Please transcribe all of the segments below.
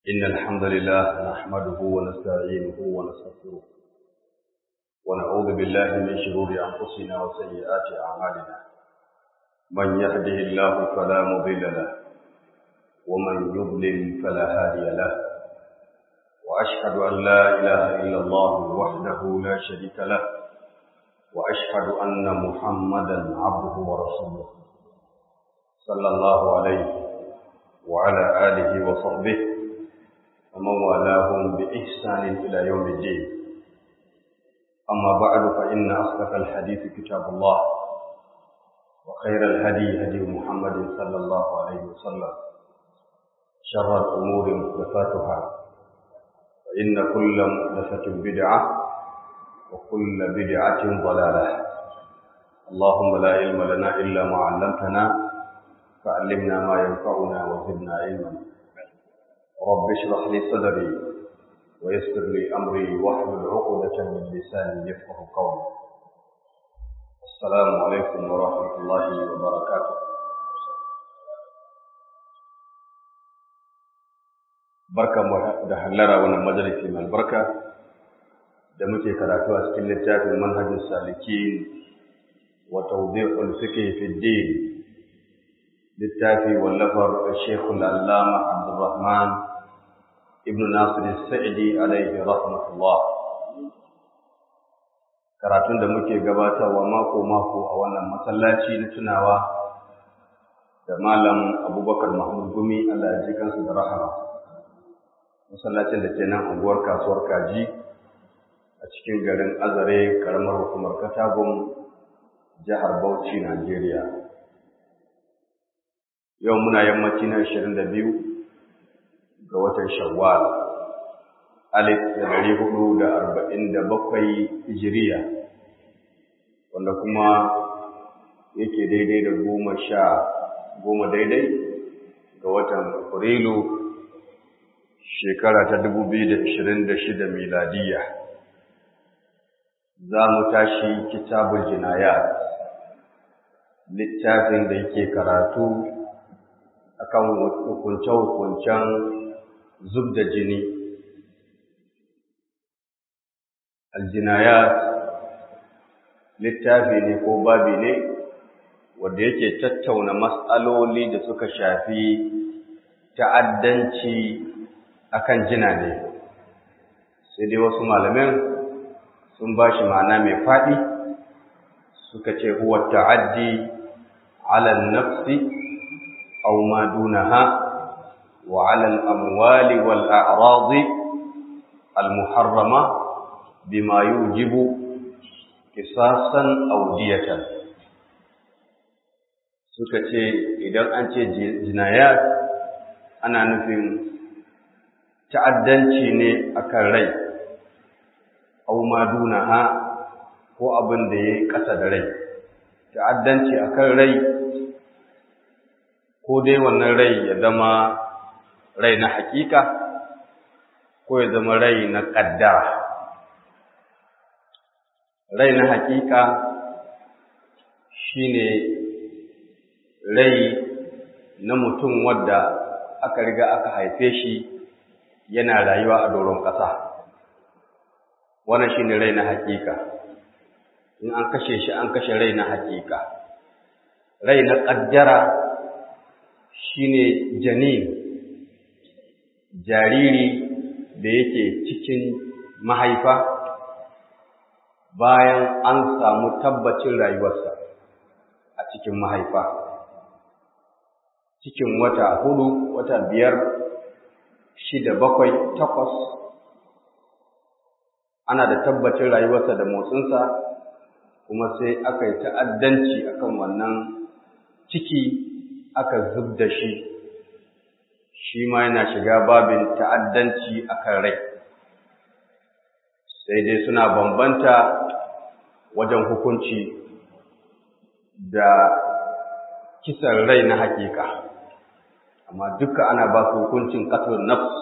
إن الحمد لله نحمده ونستعينه ونستغفره ونعوذ بالله من شرور أنفسنا وسيئات أعمالنا من يهده الله فلا مضل له ومن يضلل فلا هادي له وأشهد أن لا إله إلا الله وحده لا شريك له وأشهد أن محمدا عبده ورسوله صلى الله عليه وعلى آله وصحبه ومن والاهم بإحسان إلى يوم الدين أما بعد فإن أصدق الحديث كتاب الله وخير الهدي هدي محمد صلى الله عليه وسلم شر الأمور محدثاتها فإن كل محدثة بدعة وكل بدعة ضلالة اللهم لا علم لنا إلا ما علمتنا فعلمنا ما ينفعنا وزدنا علما رب اشرح لي صدري ويسر لي أمري واحلل عقدة من لساني يفقه قولي السلام عليكم ورحمة الله وبركاته barka da hallara wannan majalisi mai albarka da muke karatu a cikin littafin manhajin salikin wa tawdi'ul fiqh fi din littafi wallafar Sheikhul Allama Abdulrahman ibn Nasir Sa'idi alaihi rahmatullah karatun da muke gabatarwa mako mako a wannan masallaci na tunawa da malam Abubakar Mahmud Gumi Allah ya ji kansu da rahama masallacin da ke nan unguwar kasuwar Kaji a cikin garin Azare karamar hukumar Katagun jihar Bauchi Najeriya yau muna yammaci na ashirin da biyu ga watan shawwal alif da dari hudu da arba'in da bakwai hijiriya wanda kuma yake daidai da goma sha goma daidai ga watan afrilu shekara ta dubu biyu da ashirin da shida miladiya za mu tashi kitabul jinayat littafin da yake karatu akan hukunce-hukuncen zub da jini aljinayat littafi ne ko babi ne wanda yake tattauna matsaloli da suka shafi ta'addanci akan jina ne sai dai wasu malamin sun ba shi ma'ana mai faɗi suka ce huwa ta'addi ala nafsi أو ما دونها وعلى الأموال والأعراض المحرمة بما يوجب قصاصا أو دية suka ce idan an ce jinayat ana nufin ta'addanci ne akan rai au ma dunaha ko abin da ya yi ƙasa da rai ta'addanci akan rai ko dai wannan rai ya zama rai na hakika ko ya zama rai na ƙaddara rai na hakika shine rai na mutum wadda aka riga aka haife shi yana rayuwa a doron ƙasa wannan shine rai na hakika in an kashe shi an kashe rai na hakika rai na ƙaddara shine janin jariri da yake cikin mahaifa bayan an samu tabbacin rayuwarsa a cikin mahaifa cikin wata hudu wata biyar shida bakwai takwas ana da tabbacin rayuwarsa da motsinsa kuma sai aka yi ta'addanci akan wannan ciki aka zub da shi shi ma yana shiga babin ta'addanci akan rai sai dai suna bambanta wajen hukunci da kisan rai na hakika amma duka ana ba su hukuncin qatlun nafs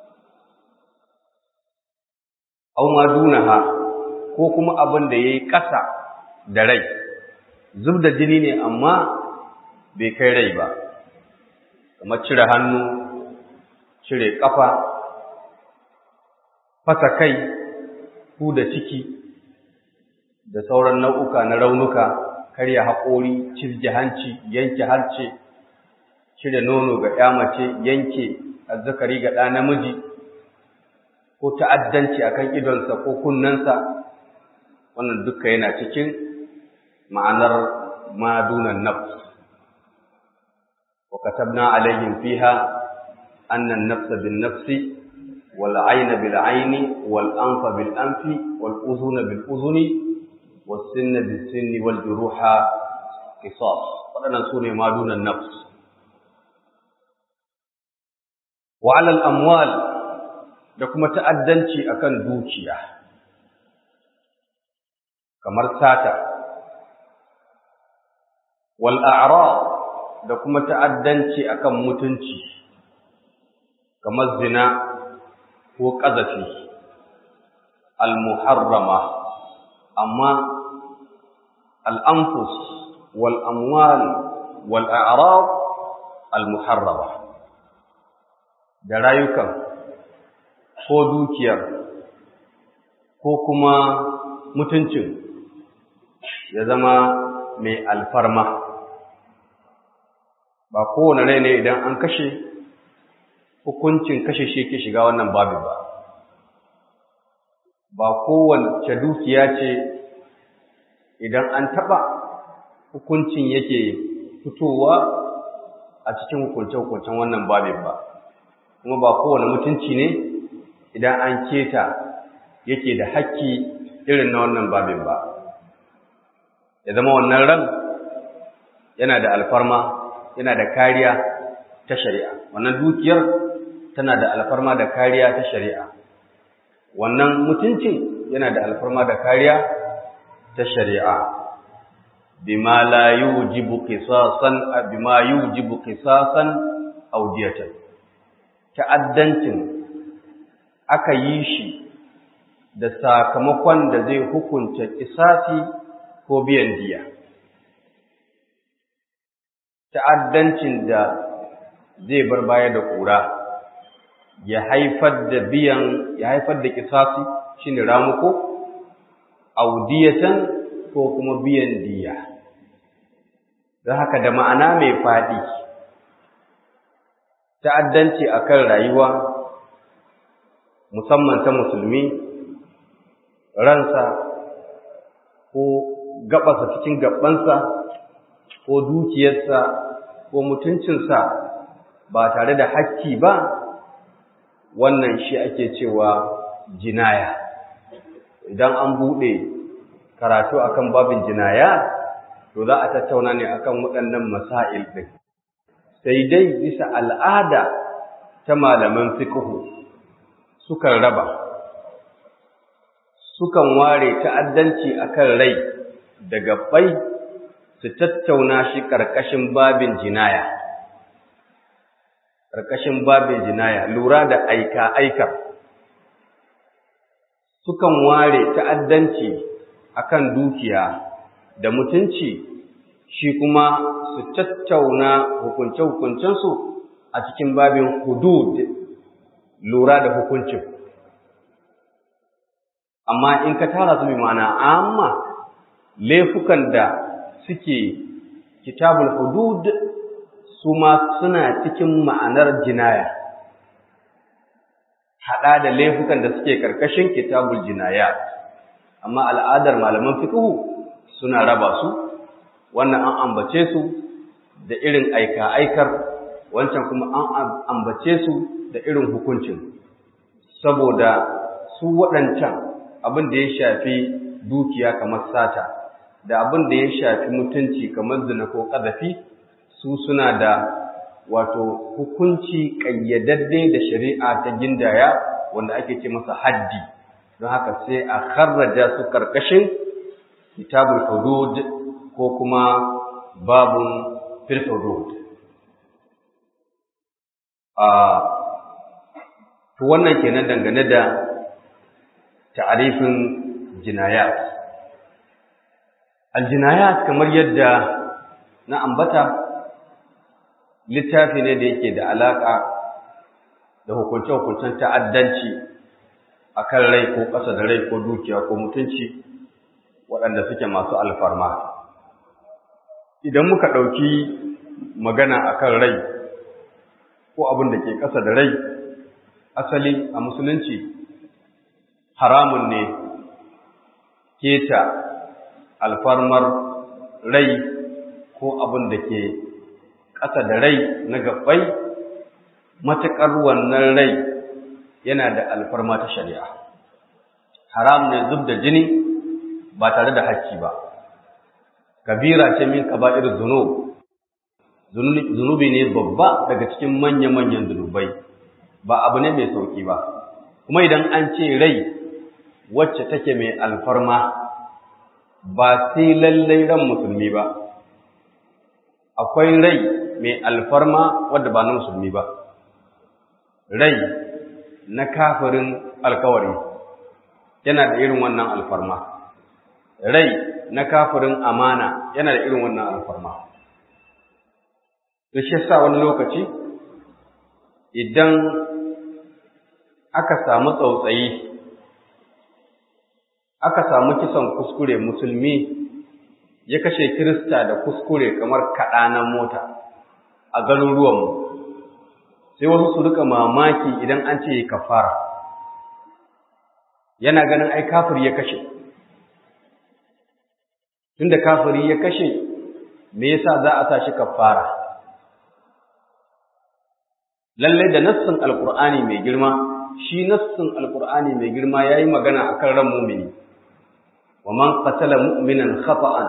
aw ma dunaha ko kuma abin da yayi ƙasa da rai zub da jini ne amma bai kai rai ba kamar cire hannu cire ƙafa fasa kai ku da ciki da sauran nau'uka na raunuka karya haƙori cirje hanci yanke harce cire nono ga ya mace yanke azzakari ga ɗa namiji ko ta'addanci akan idonsa ko kunnensa wannan duka yana cikin ma'anar madunan nafs wa katabna alaihim fiha anna an-nafsa bin-nafsi wal 'ayna bil-'ayni wal anfa bil-anfi wal udhuna bil-udhuni was sinna bis-sinni wal juruha qisas wadannan sune madunan nafs wa 'ala al-amwal da kuma ta'addanci akan dukiya kamar sata wal a'rad da kuma ta'addanci akan mutunci kamar zina ko ƙazafi al muharrama amma al anfus wal amwal wal a'rad al muharrama da rayukan ko dukiyar ko kuma mutuncin ya zama mai alfarma ba kowane rai ne idan an kashe hukuncin kashe shi ke shiga wannan babin ba ba kowace dukiya ce idan an taɓa hukuncin yake fitowa a cikin hukunce-hukuncen wannan babin ba kuma ba kowane mutunci ne idan an keta yake da haƙƙi irin na wannan babin ba ya zama wannan ran yana da alfarma yana da kariya ta shari'a wannan dukiyar tana da alfarma da kariya ta shari'a wannan mutuncin yana da alfarma da kariya ta shari'a bima la yujibu qisasan bima yujibu qisasan aw diyatan ta'addancin aka yi shi da sakamakon da zai hukunta kisasi ko biyan diya ta'addancin da zai bar baya da ƙura ya haifar da biyan ya haifar da kisasi shine ramuko audiyatan ko kuma biyan diya don haka da ma'ana mai faɗi ta'addanci akan rayuwa musamman ta musulmi ransa ko gaɓasa cikin gabansa ko dukiyarsa ko mutuncinsa ba tare da hakki ba wannan shi ake cewa jinaya idan an buɗe karatu akan babin jinaya to za a tattauna ne akan waɗannan masail ɗin sai dai bisa al'ada ta malaman fiqhu sukan raba sukan ware ta'addanci akan rai da gabbai su tattauna shi ƙarƙashin babin jinaya ƙarƙashin babin jinaya lura da aika-aika sukan ware ta'addanci akan dukiya da mutunci shi kuma su tattauna hukunce-hukuncensu a cikin babin hudud lura da hukuncin amma in ka tara su bi ma'ana amma laifukan da suke kitabul hudud su ma suna cikin ma'anar jinaya haɗa da laifukan da suke ƙarƙashin kitabul jinaya amma al'adar malaman fiqhu suna raba su wannan an ambace su da irin aika-aikar wancan kuma an ambace su da irin hukuncin saboda su waɗancan abin da ya shafi dukiya kamar sata da abin da ya shafi mutunci kamar zina ko ƙazafi su suna da wato hukunci ƙayyadadde da shari'a ta gindaya wanda ake ce masa haddi don haka sai a kharraja su karkashin kitabul hudud ko kuma babun fil hudud a to wannan kenan dangane da ta'arifin jinayat aljinayat kamar yadda na ambata littafi ne da yake da alaka da hukunce-hukuncen ta'addanci akan rai ko ƙasa da rai ko dukiya ko mutunci waɗanda suke masu alfarma idan muka ɗauki magana akan rai ko abin da ke ƙasa da rai asali a musulunci haramun ne keta alfarmar rai ko abin da ke ƙasa da rai na gabbai matuƙar wannan rai yana da alfarma ta shari'a haram ne zub da jini ba tare da hakki ba kabira ce min kaba'ir zunub zunubi ne babba daga cikin manya-manyan zunubai ba abu ne mai sauki ba kuma idan an ce rai wacce take mai alfarma ba sai lallai ran musulmi ba akwai rai mai alfarma wadda ba na musulmi ba rai na kafirin alkawari yana da irin wannan alfarma rai na kafirin amana yana da irin wannan alfarma da shi sa wani lokaci idan aka samu tsautsayi aka samu kisan kuskure musulmi ya kashe kirista da kuskure kamar kaɗanan mota a garuruwanmu sai wasu su rika mamaki idan an ce kafara yana ganin ai kafiri ya kashe tunda kafiri ya kashe me yasa za a sa shi kafara lalle da nassin alqur'ani mai girma shi nassin alqur'ani mai girma yayi magana akan ran mu'mini wa man qatala mu'minan khata'an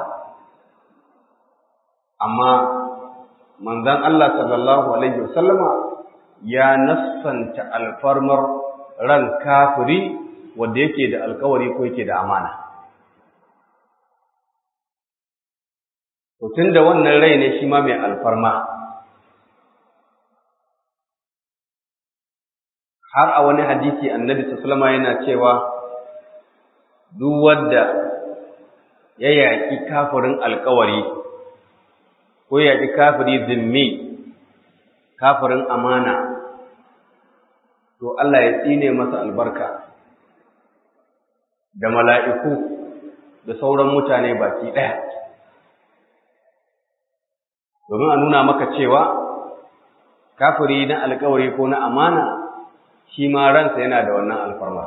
amma manzon Allah sallallahu alaihi wasallama ya nassanta alfarmar ran kafiri wanda yake da alkawari ko yake da amana to tunda wannan rai ne shi ma mai alfarma har a wani hadisi annabi sallallahu yana cewa duk wanda ya yaƙi kafirin alkawari ko ya yaƙi kafiri zimmi kafirin amana to Allah ya tsine masa albarka da mala'iku da sauran mutane baki ɗaya domin a nuna maka cewa kafiri na alkawari ko na amana shi ma ransa yana da wannan alfarma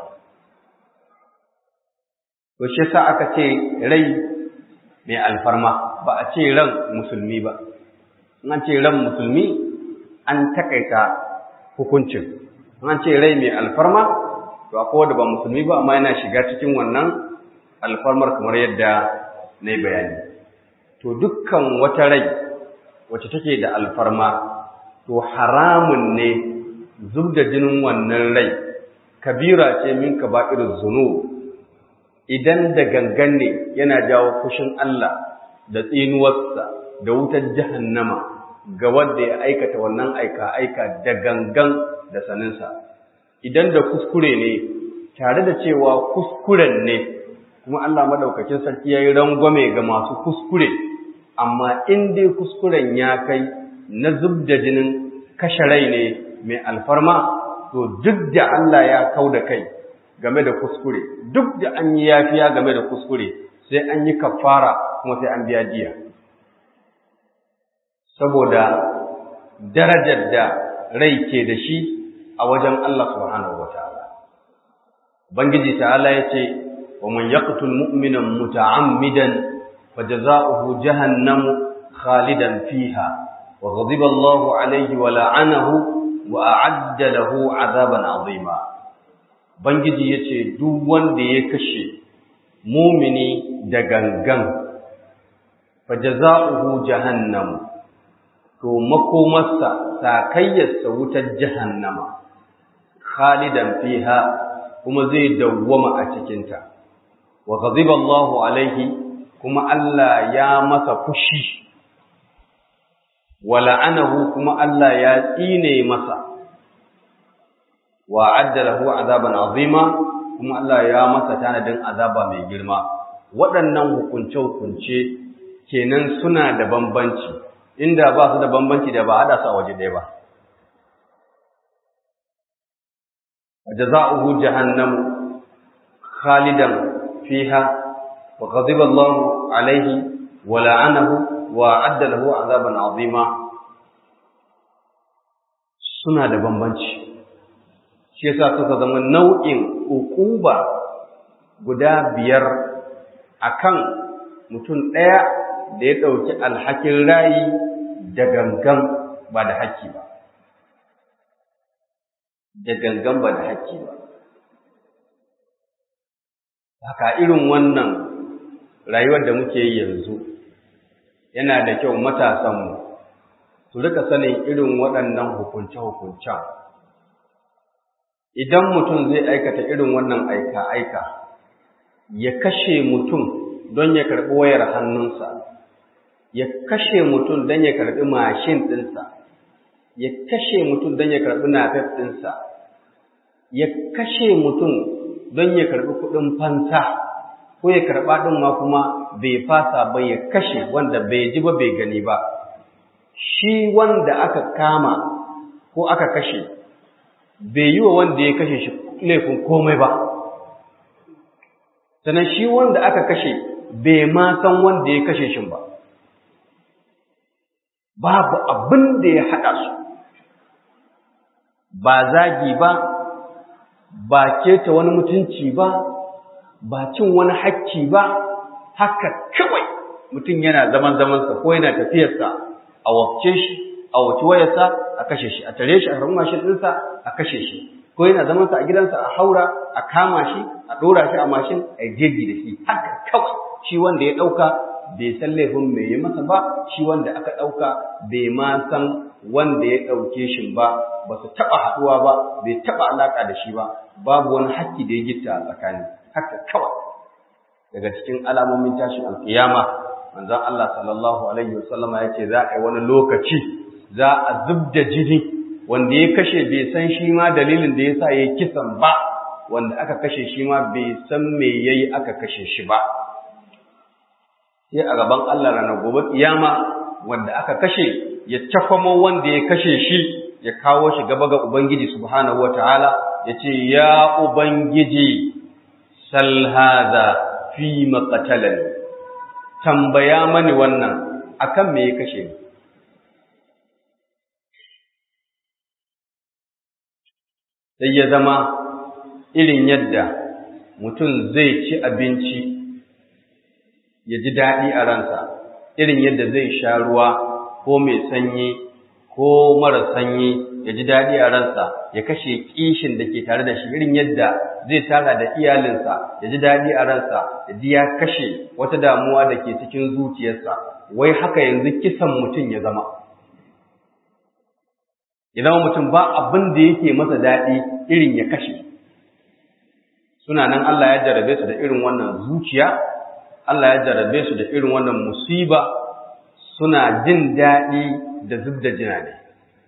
to shi sa aka ce rai mai alfarma ba a ce ran musulmi ba in an ce ran musulmi an takaita hukuncin in an ce rai mai alfarma to akwai wanda ba musulmi ba amma yana shiga cikin wannan alfarmar kamar yadda na yi bayani to dukkan wata rai wacce take da alfarma to haramun ne zub da jinin wannan rai kabira ce min kaba'ir zunub idan da gangan ne yana jawo fushin Allah da tsinuwarsa da wutar jahannama ga wanda ya aikata wannan aika-aika da gangan da saninsa idan da kuskure ne tare da cewa kuskuren ne kuma Allah madaukakin sarki yayi rangwame ga masu kuskure amma in dai kuskuren ya kai na zub da jinin kashe rai ne mai alfarma to duk da Allah ya kau da kai game da kuskure duk da an yi yafiya game da kuskure sai an yi kafara kuma sai an biya diya saboda darajar da rai ke da shi a wajen Allah subhanahu wataala Bangiji ta'ala yace wa man yaqtul mu'minan muta'ammidan fajaza'uhu jahannamu khalidan fiha wa ghadiba Allahu alayhi wa la'anahu wa a'adda lahu 'adaban 'azima Bangiji yace duk wanda ya kashe mumini da gangan fajaza'uhu jahannamu to makomarsa sakayyarsa wutar jahannama khalidan fiha kuma zai dawwama a cikinta wa ghadiba Allahu alaihi kuma Allah ya masa fushi wa la'anahu kuma Allah ya tsine masa wa adda lahu azaban azima kuma Allah ya masa tanadin azaba mai girma waɗannan hukunce hukunce kenan suna da bambanci inda ba su da bambanci da ba hada su a waje ɗaya ba jaza'uhu jahannam khalidan fiha wa ghadiba Allahu alaihi wa la'anahu wa adda lahu azaban azima suna da bambanci shi yasa suka zama nau'in ukuba guda biyar akan mutum ɗaya da ya ɗauki alhakin rayi da gangan ba da haƙƙi ba da gangan ba da haƙƙi ba haka irin wannan rayuwar da muke yi yanzu yana da kyau matasanmu su rika sanin irin waɗannan hukunce-hukuncen idan mutum zai aikata irin wannan aika-aika ya kashe mutum don ya karɓi wayar hannunsa ya kashe mutum don ya karɓi mashin ɗinsa ya kashe mutum don ya karɓi nafef ɗinsa ya kashe mutum don ya karɓi kuɗin fansa ko ya karɓa ɗin ma kuma bai fasa ba ya kashe wanda bai ji ba bai gani ba shi wanda aka kama ko aka kashe bai yi wa wanda ya kashe shi laifin komai ba sannan shi wanda aka kashe bai ma san wanda ya kashe shi ba babu abin da ya haɗa su ba zagi ba ba keta wani mutunci ba ba cin wani hakki ba haka kawai mutum yana zaman zamansa ko yana tafiyarsa a wafce shi a wace wayarsa a kashe shi a tare shi a harin mashin ɗinsa a kashe shi ko yana zamansa a gidansa a haura a kama shi a ɗora shi a mashin a jeji da shi haka kawai shi wanda ya ɗauka bai san laifin mai yi masa ba shi wanda aka ɗauka bai ma san wanda ya ɗauke shi ba ba su taɓa haɗuwa ba bai taɓa alaƙa da shi ba babu wani hakki da ya gitta a tsakani haka kawai daga cikin alamomin tashin alƙiyama manzon Allah sallallahu alaihi wasallam ya ce za a yi wani lokaci za a zubda jini wanda ya kashe bai san shi ma dalilin da ya sa ya kisan ba wanda aka kashe shi ma bai san me yayi aka kashe shi ba sai a gaban Allah ranar gobe kiyama wanda aka kashe ya takwamo wanda ya kashe shi ya kawo shi gaba ga Ubangiji subhanahu wataala ya ce ya Ubangiji sal hadha fi maqtalani tambaya mani wannan akan me ya kashe ni sai ya zama irin yadda mutum zai ci abinci ya ji daɗi a ransa irin yadda zai sha ruwa ko mai sanyi ko mara sanyi ya ji daɗi a ransa ya kashe kishin da ke tare da shi irin yadda zai tara da iyalinsa ya ji daɗi a ransa ya ji ya kashe wata damuwa da ke cikin zuciyarsa wai haka yanzu kisan mutum ya zama idan mutum ba abin da yake masa daɗi irin ya kashe suna nan Allah ya jarabe su da irin wannan zuciya Allah ya jarabe su da irin wannan musiba suna jin daɗi da zub da jina ne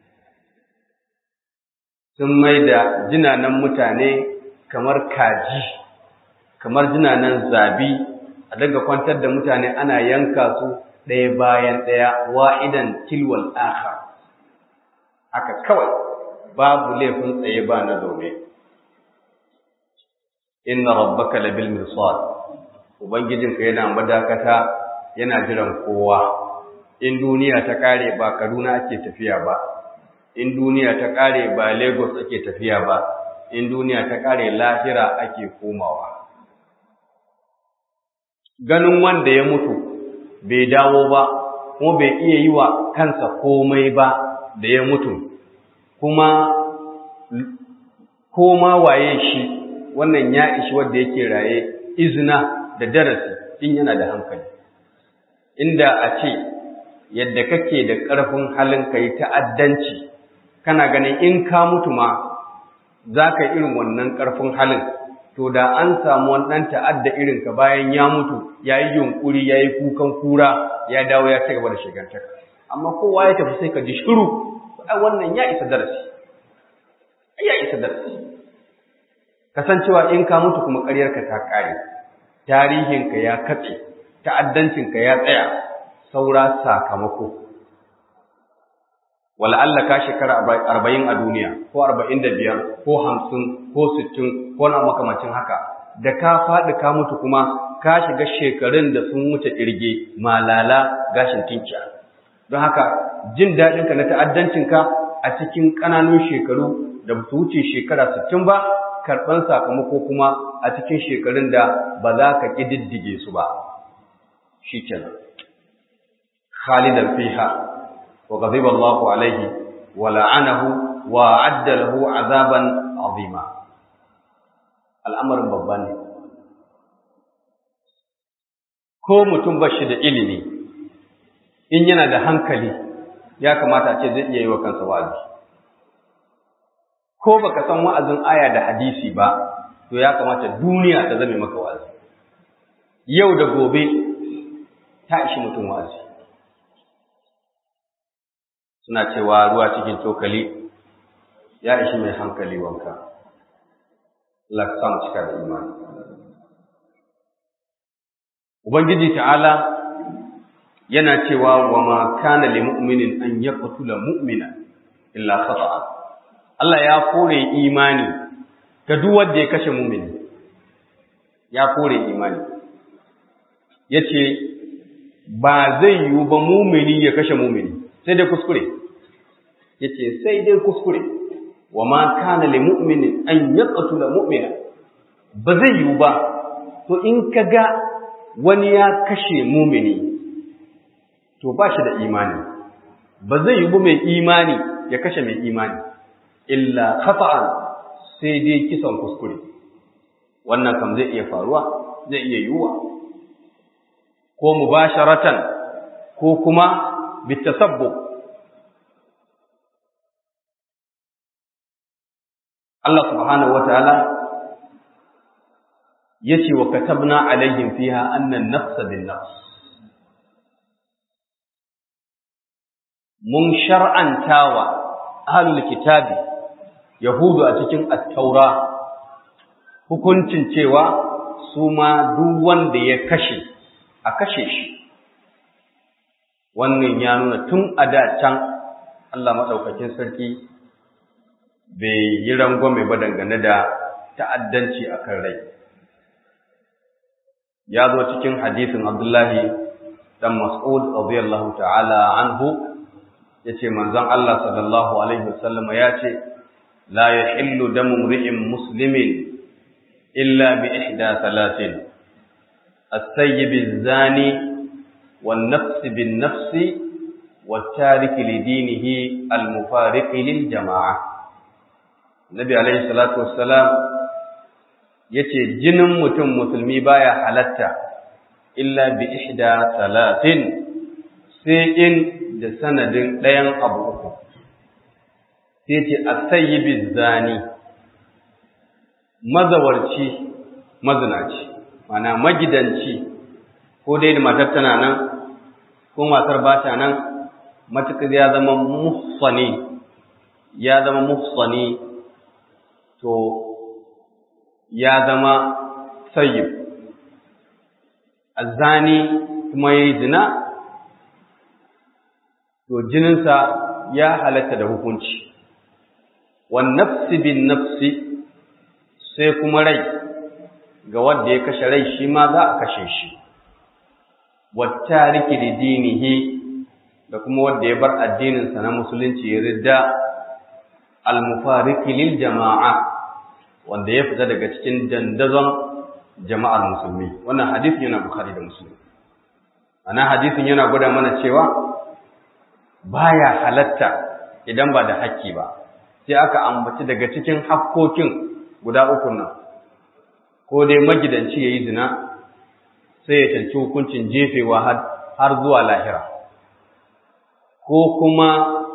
sun mai da jinanan mutane kamar kaji kamar jinanan zabi a daga kwantar da mutane ana yanka su ɗaya bayan ɗaya wa'idan tilwal akhar haka kawai babu laifin tsaye ba na zaune inna rabbaka labil mirsad ubangijinka yana madakata yana jiran kowa in duniya ta kare ba Kaduna ake tafiya ba in duniya ta kare ba Lagos ake tafiya ba in duniya ta kare lahira ake komawa ganin wanda ya mutu bai dawo ba kuma bai iya yi wa kansa komai ba da ya mutu kuma koma waye shi wannan ya ishi wanda yake raye izina da darasi in yana da hankali inda a ce yadda kake da ƙarfin halin ka yi ta'addanci kana ganin in ka mutu ma za ka irin wannan ƙarfin halin to da an samu wani ɗan ta'adda irin ka bayan ya mutu ya yi yunƙuri ya yi kukan kura ya dawo ya ci gaba da shigantaka amma kowa ya tafi sai ka ji shiru wannan ya isa darasi ya isa darasi kasancewa in ka mutu kuma ƙaryarka ta ƙare tarihinka ya katse ta'addancinka ya tsaya saura sakamako Allah ka shekara arba'in a duniya ko arba'in da biyar ko hamsin ko sittin ko na makamacin haka da ka faɗi ka mutu kuma ka shiga shekarun da sun wuce ƙirge malala gashin tinkiya don haka jin daɗinka na ta'addancinka a cikin ƙananun shekaru da su wuce shekara sittin ba karɓar sakamako kuma a cikin shekarun da ba za ka ƙididdige su ba shi kenan khalidan fiha wa ghadiba Allahu alaihi wa la'anahu wa adda lahu azaban azima al'amarin babba ne ko mutum ba shi da ilimi in yana da hankali ya kamata a ce zai iya yi wa kansa wa'azi ko baka san wa'azin aya da hadisi ba to ya kamata duniya ta zame maka wa'azi yau da gobe ta ishi mutum wa'azi suna cewa ruwa cikin cokali ya ishi mai hankali wanka laksam cika da imani ubangiji ta'ala yana cewa wa ma kana lil mu'minin an yaqtula mu'mina illa khata'a Allah ya kore imani ga duk wanda ya kashe mu'mini ya kore imani yace ba zai yiwu ba mu'mini ya kashe mu'mini sai dai kuskure yace sai dai kuskure wa ma kana lil mu'minin an yaqtula mu'mina ba zai yiwu ba to in kaga wani ya kashe mu'mini to ba shi da imani ba zai yi mai imani ya kashe mai imani illa khata'an sai dai kisan kuskure wannan kam zai iya faruwa zai iya yiwuwa ko mubasharatan ko kuma bitasabbu Allah subhanahu wataala yace wa katabna alaihim fiha anna an-nafsa bin-nafs mun shar'antawa ahlul kitabi yahudu a cikin at-taura hukuncin cewa su ma duk wanda ya kashe a kashe shi wannan ya nuna tun a da can Allah madaukakin sarki bai yi rangwame ba dangane da ta'addanci akan rai ya zo cikin hadisin Abdullahi dan Mas'ud radiyallahu ta'ala anhu yace manzon Allah sallallahu alaihi wasallam yace la yahillu damu mri'in muslimin illa bi ihda thalathin as-sayyib az-zani wan-nafs bin-nafs wat-tarik li-dinihi al-mufariq lil-jama'ah Nabi alaihi salatu wassalam yace jinin mutum musulmi baya halatta illa bi ihda thalathin sai in da sanadin ɗayan abu uku sai ce asayyibi zani mazawarci mazinaci mana magidanci ko dai da matar tana nan ko matar ba ta nan matuƙar ya zama muhsani ya zama muhsani to ya zama sayyib azani kuma yayi zina to jininsa ya halatta da hukunci wan nafsi bin nafsi sai kuma rai ga wanda ya kashe rai shi ma za a kashe shi wattariki da dinihi da kuma wanda ya bar addininsa na musulunci ya ridda almufariki lil jama'a wanda ya fita daga cikin dandazon jama'ar musulmi wannan hadisin yana bukhari da muslim ana hadisin yana gwada mana cewa baya halatta idan ba da hakki ba sai aka ambaci daga cikin hakkokin guda uku nan ko dai magidanci yayi zina sai ya canci hukuncin jefewa har zuwa lahira ko kuma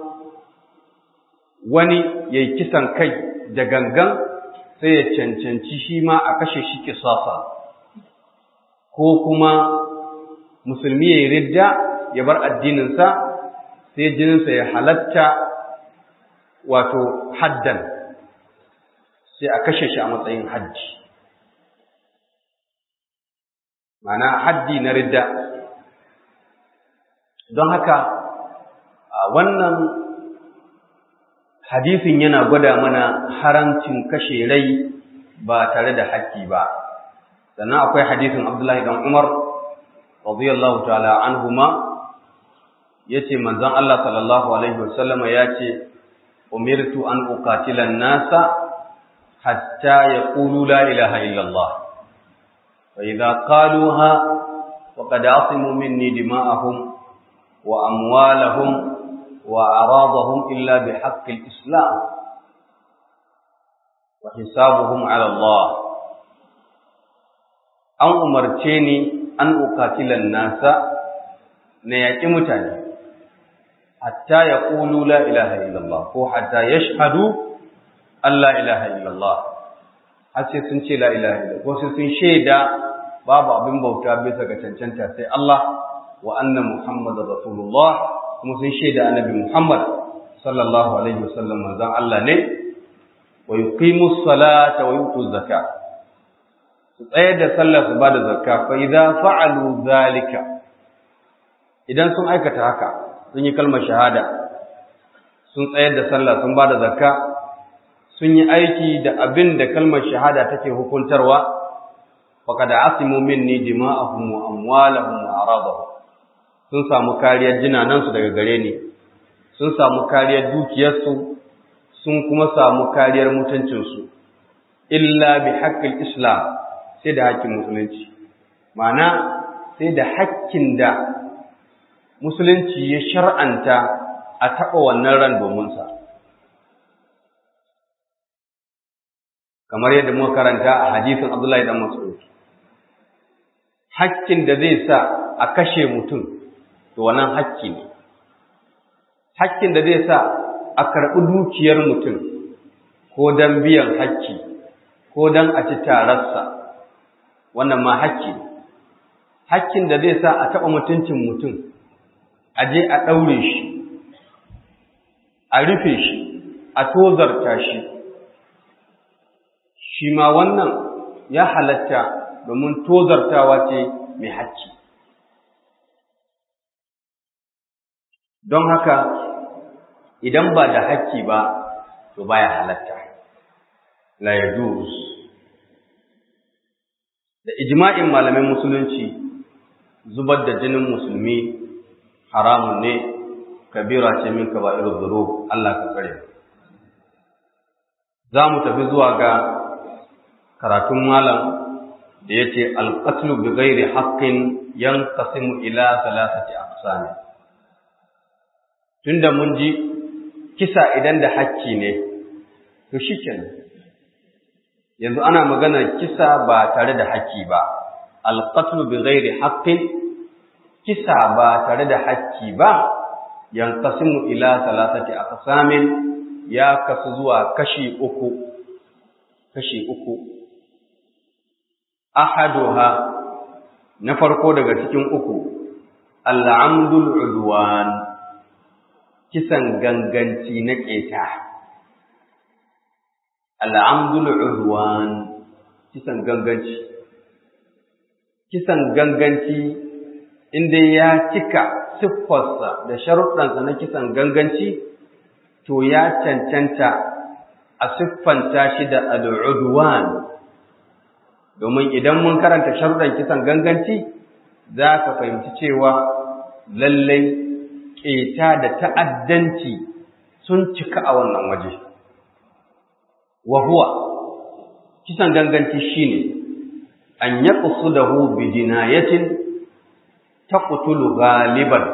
wani yayi kisan kai da gangan sai ya cancanci shi ma a kashe shi kisasa ko kuma musulmi yayi ridda ya bar addininsa sai jininsa ya halatta wato haddan sai a kashe shi a matsayin hajji mana haddi na ridda don haka wannan hadisin yana gwada mana haramcin kashe rai ba tare da haƙƙi ba sannan akwai hadisin Abdullahi dan Umar radiyallahu ta'ala anhuma yace manzon Allah sallallahu alaihi wasallama yace umirtu an uqatila an-nasa hatta yaqulu la ilaha illa Allah fa idza qaluha faqad asimu minni dima'ahum wa amwalahum wa aradahum illa bihaqqi al-islam wa hisabuhum ala Allah an umarce ni an uqatila an-nasa na yaƙi mutane hatta ya ƙulu la ilaha illallah ko hatta ya shahadu Allah ilaha illallah har sai sun ce la ilaha illallah ko sai sun shaida babu abin bauta bisa ga cancanta sai Allah wa anna Muhammadar Rasulullah kuma sun shaida annabi Muhammad sallallahu alaihi wasallam manzon Allah ne wa yuqimu salata wa yutu zakat su tsayar da sallah su bada zakka fa idza fa'alu zalika idan sun aikata haka sun yi kalmar shahada sun tsayar da sallah sun ba da zakka sun yi aiki da abin da kalmar shahada take hukuntarwa faqad asimu minni dima'ahum wa amwalahum wa aradahum sun samu kariyar jinanansu daga gare ni sun samu kariyar dukiyarsu sun kuma samu kariyar mutuncinsu illa bi haqqil islam sai da haƙƙin musulunci ma'ana sai da haƙƙin da musulunci ya shar'anta a taɓa wannan ran dominsa. Kamar yadda muka karanta a hadisin Abdullahi dan Mas'ud. Hakkin da zai sa a kashe mutum, to wannan hakki ne. Hakkin da zai sa a karɓi dukiyar mutum, ko don biyan hakki, ko don a ci tararsa, wannan ma hakki ne. Hakkin da zai sa a taɓa mutuncin mutum, a je a ɗaure shi, a rufe shi, a tozarta shi, shi ma wannan ya halatta domin tozartawa ce mai hakki. Don haka, idan ba da hakki ba, to baya halatta, la yajuz da ijma'in malamin musulunci zubar da jinin musulmi haramun ne kabira ce min kaba'irul dhunub Allah ka kare za mu tafi zuwa ga karatun malam da yace al-qatlu bi ghairi haqqin yanqasimu ila thalathati aqsam tunda mun ji kisa idan da hakki ne to shikenan yanzu ana magana kisa ba tare da hakki ba al-qatlu bi ghairi haqqin kisa ba tare da hakki ba yanqasimu ila salasati aqsamin ya kasu zuwa kashi uku kashi uku ahaduha na farko daga cikin uku al'amdul udwan kisan ganganci na keta al'amdul udwan kisan ganganci kisan ganganci inda ya cika siffarsa da sharuɗansa na kisan ganganci, to ya cancanta a siffanta shi da al'udwan, domin idan mun karanta sharuɗan kisan ganganci, za ka fahimci cewa lallai ƙeta da ta'addanci sun cika a wannan waje. Wahuwa, kisan ganganci shi ne, an yaƙusu da hu bi jinayatin taqtulu ghaliban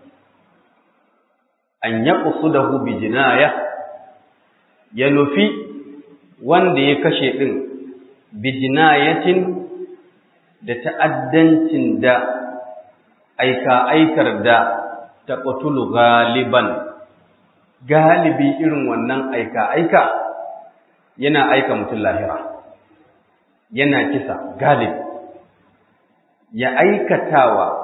an yaqsudahu bi jinaya ya nufi wanda ya kashe din bi jinayatin da ta'addancin da aika aikar da taqtulu ghaliban galibi irin wannan aika aika yana aika mutum lahira yana kisa galibi ya aikatawa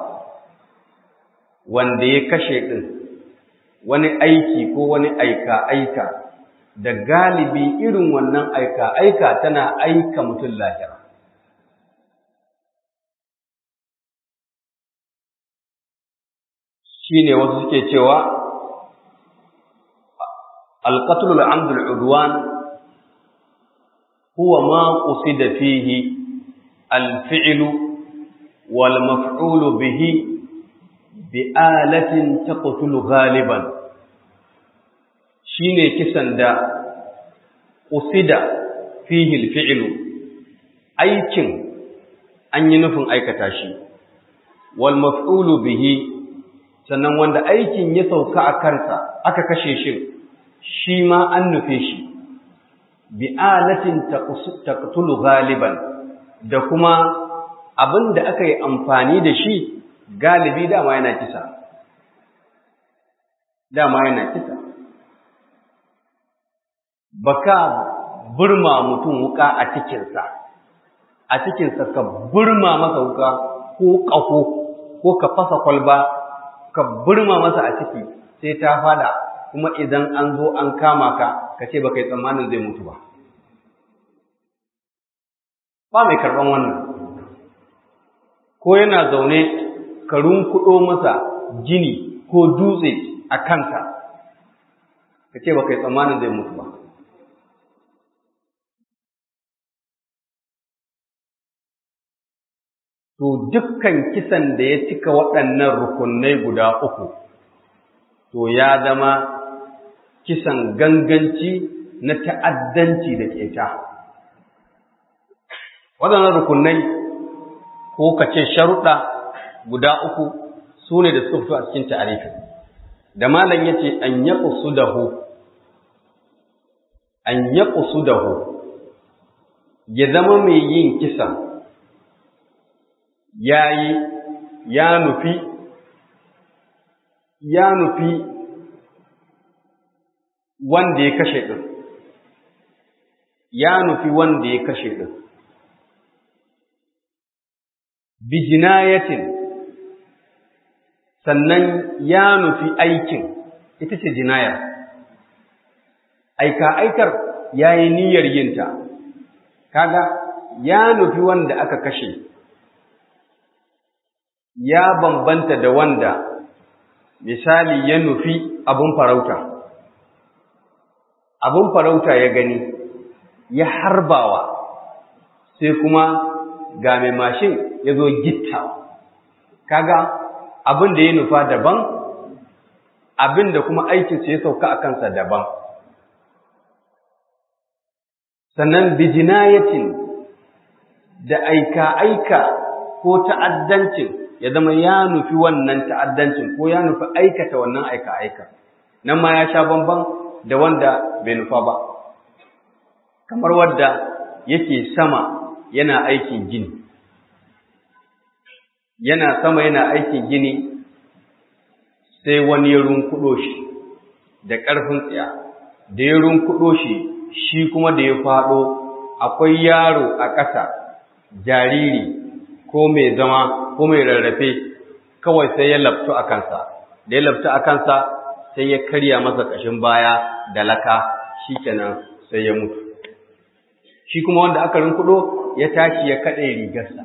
wanda ya kashe ɗin wani aiki ko wani aika-aika da galibi irin wannan aika-aika tana aika mutum lahira. Shi ne wasu suke cewa, Alƙatulul Amdul Udwan huwa ma ƙusi da fihi alfi'lu wal maf'ulu bihi bi alatin taqtulu ghaliban shine kisan da usida fihi alfi'lu aikin an yi nufin aikata shi wal maf'ulu bihi sannan wanda aikin ya sauka a kansa aka kashe shi shi ma an nufe shi bi alatin taqtulu ghaliban da kuma abin da aka yi amfani da shi galibi dama yana kisa dama yana kisa baka burma mutum wuka a cikinsa a cikinsa ka burma masa wuka ko ƙaho ko ka fasa kwalba ka burma masa a ciki sai ta fada kuma idan an zo an kama ka ka ce ba kai tsammanin zai mutu ba ba mai karɓan wannan ko yana zaune ka runkuɗo masa jini ko dutse a kanta ka ce ba kai tsammanin zai mutu ba to dukkan kisan da ya cika waɗannan rukunai guda uku to ya zama kisan ganganci na ta'addanci da keta waɗannan rukunai ko ka ce sharuɗa guda uku su ne da suka fito a cikin ta'arifin da malam ya ce an ya dahu an ya dahu ya zama mai yin kisa ya yi ya nufi ya nufi wanda ya kashe ɗin ya nufi wanda ya kashe ɗin bijinayatin sannan ya nufi aikin ita ce jinaya aika aikar ya yi niyyar yinta kaga ya nufi wanda aka kashe ya bambanta da wanda misali ya nufi abun farauta abun farauta ya gani ya harbawa sai kuma ga mai mashin ya zo gittawa kaga abin da ya nufa daban abin da kuma aikinsa ya sauka a kansa daban sannan bijinayatin da aika-aika ko ta'addancin ya zama ya nufi wannan ta'addancin ko ya nufi aikata wannan aika-aika nan ma ya sha bamban da wanda bai nufa ba kamar wadda yake sama yana aikin gini yana sama yana aikin gini sai wani ya runkuɗo shi da ƙarfin tsiya da ya runkuɗo shi shi kuma da ya faɗo akwai yaro a ƙasa jariri ko mai zama ko mai rarrafe kawai sai ya laftu a kansa da ya laftu a kansa sai ya karya masa ƙashin baya da laka shi kenan sai ya mutu shi kuma wanda aka rinkudo ya tashi ya kaɗe rigarsa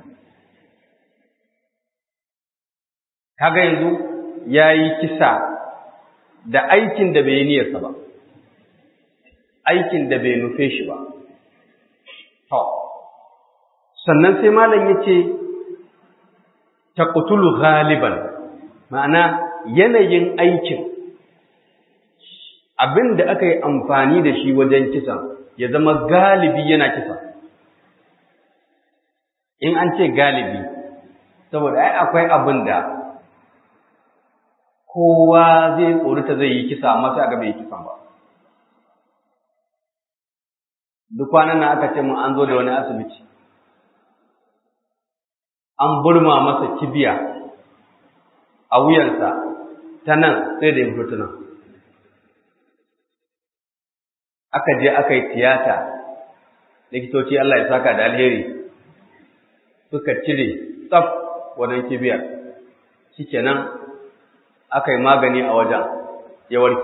kaga yanzu ya yi kisa da aikin da bai yi niyarsa ba aikin da bai nufe shi ba to sannan sai malam ya ce taqtulu ghaliban ma'ana yanayin aikin abin da aka yi amfani da shi wajen kisan ya zama galibi yana kisa in an ce galibi saboda ai akwai abin da kowa zai tsorita zai yi kisa amma sai aka bai yi kisan ba duk kwanan nan aka ce mun an zo da wani asibiti an burma masa kibiya a wuyansa ta nan sai da ya fito ta nan aka je aka yi tiyata likitoci Allah ya saka da alheri suka cire tsaf wannan kibiyar shikenan aka yi magani a wajen ya warke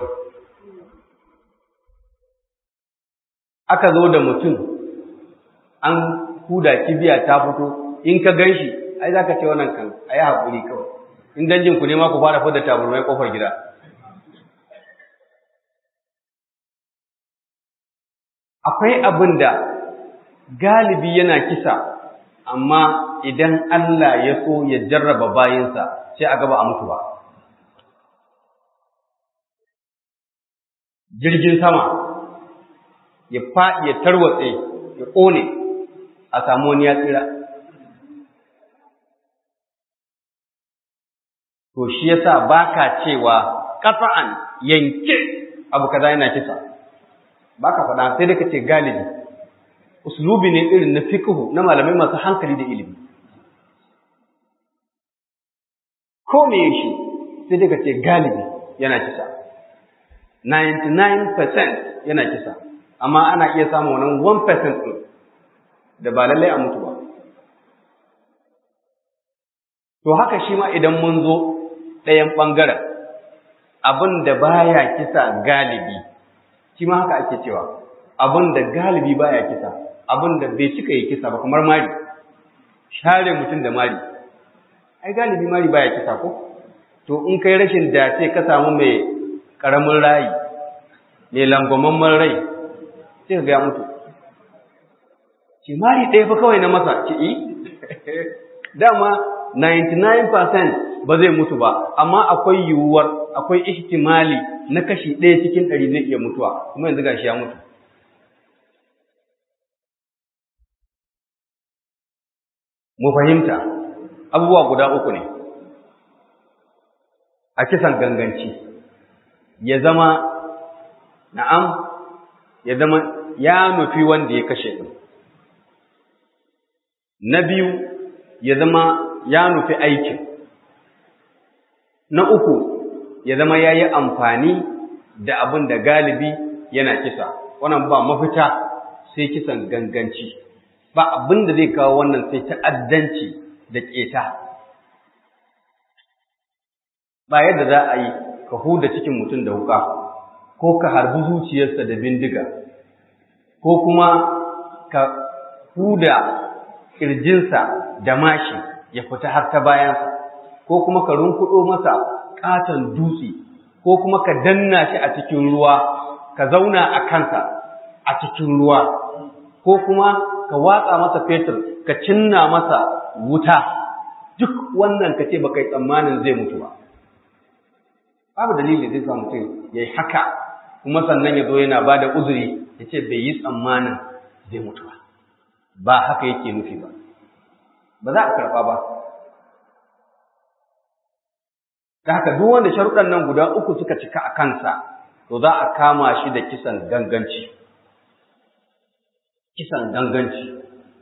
aka zo da mutum an huda kibiya ta fito in ka gan shi ai za ka ce wannan kan a yi haƙuri kawai in danjin ku ne ma ku fara fada taburmai ƙofar gida akwai abin da galibi yana kisa amma idan Allah ya so ya jarraba bayinsa sai a gaba a mutu ba jirgin sama ya faɗi ya tarwatse ya ƙone a samu wani ya tsira to shi yasa baka cewa qat'an yanke abu kaza yana kisa baka faɗa sai da kace galibi uslubi ne irin na fiqhu na malamai masu hankali da ilimi ko me shi sai da kace galibi yana kisa 99% yana kisa amma ana iya samun wannan 1% din da ba lallai a mutu ba to haka shi ma idan mun zo ɗayan ɓangaren abin da baya kisa galibi shi ma haka ake cewa abin da galibi baya kisa abin da bai cika yi kisa ba kamar mari share mutum da mari ai galibi mari baya kisa ko to in kai rashin dace ka samu mai ƙaramin rayi mai langwamamman rai sai ka ga mutu ce mari ɗaya fa kawai na masa ce yi dama 99% ba zai mutu ba amma akwai yiwuwar akwai ihtimali na kashi ɗaya cikin ɗari zai iya mutuwa kuma yanzu gashi ya mutu mu fahimta abubuwa guda uku ne a kisan ganganci ya zama na'am ya zama ya nufi wanda ya kashe ɗin na biyu ya zama ya nufi aikin na uku ya zama ya yi amfani da abin da galibi yana kisa wannan ba mafita sai kisan ganganci ba abin da zai kawo wannan sai ta'addanci da ƙeta ba yadda za a yi ka huda cikin mutum da wuka ko ka harbi zuciyarsa da bindiga ko kuma ka huda ƙirjinsa da mashi ya fita har ta bayansa ko kuma ka runkuɗo masa ƙaton dutse ko kuma ka danna shi a cikin ruwa ka zauna a kansa a cikin ruwa ko kuma ka watsa masa fetur ka cinna masa wuta duk wannan ka ce ba kai tsammanin zai mutu ba babu dalili zai sa mutum ya yi haka kuma sannan ya zo yana ba da uzuri ya ce bai yi tsammanin zai mutu ba ba haka yake nufi ba ba za a karɓa ba da haka duk wanda sharuɗan nan guda uku suka cika a kansa to za a kama shi da kisan ganganci kisan ganganci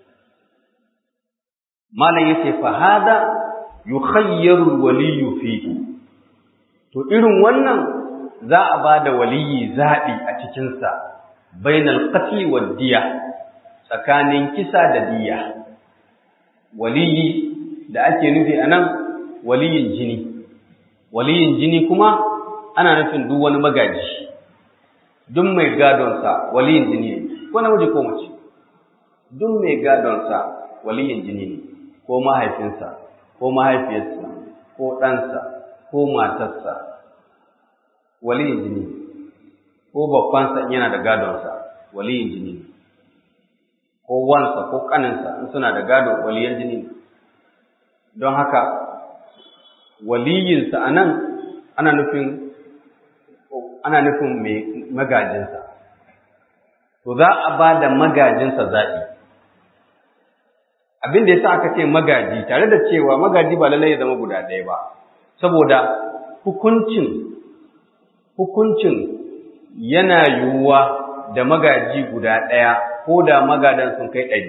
malam yace fa hada yukhayyaru waliyyu fihi to irin wannan za a ba da waliyi zaɓi a cikinsa bainal qatl wad diya tsakanin kisa da diya waliyi da ake nufi anan waliyin jini waliyin jini kuma ana nufin duk wani magaji duk mai gadonsa waliyin jini ne ko namiji ko mace duk mai gadonsa waliyin jini ne ko mahaifinsa ko mahaifiyarsa ko ɗansa ko matarsa waliyin jini ne ko babbansa yana da gadonsa waliyin jini ne ko wansa ko ƙaninsa in suna da gado waliyan jini ne don haka waliyinsa a nan ana nufin ana nufin mai magajinsa to za a ba da magajinsa zaɓi abin da ya sa aka ce magaji tare da cewa magaji ba lallai ya zama guda ɗaya ba saboda hukuncin hukuncin yana yiwuwa da magaji guda ɗaya ko da magadan sun kai ɗari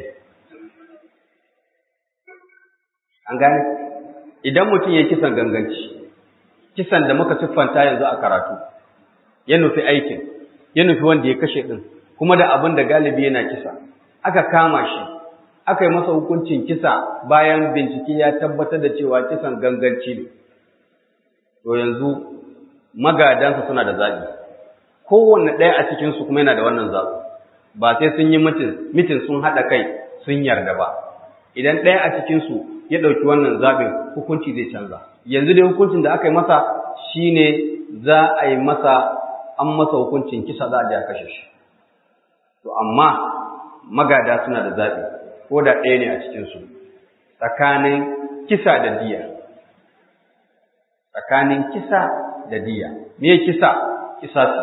an gane idan mutum ya kisan ganganci kisan da muka siffanta yanzu a karatu ya nufi aikin ya nufi wanda ya kashe ɗin kuma da abin da galibi yana kisa aka kama shi aka yi masa hukuncin kisa bayan bincike ya tabbatar da cewa kisan ganganci ne to yanzu magadansa suna da zaɓi kowanne ɗaya a cikinsu kuma yana da wannan zaɓi ba sai sun yi mitin sun haɗa kai sun yarda ba idan ɗaya a cikinsu ya ɗauki wannan zaɓin hukunci zai canza yanzu dai hukuncin da aka yi masa shine za a yi masa an masa hukuncin kisa za a je a kashe shi to amma magada suna da zaɓi ko da ɗaya ne a cikinsu tsakanin kisa da diya tsakanin kisa da diya me kisa kisasi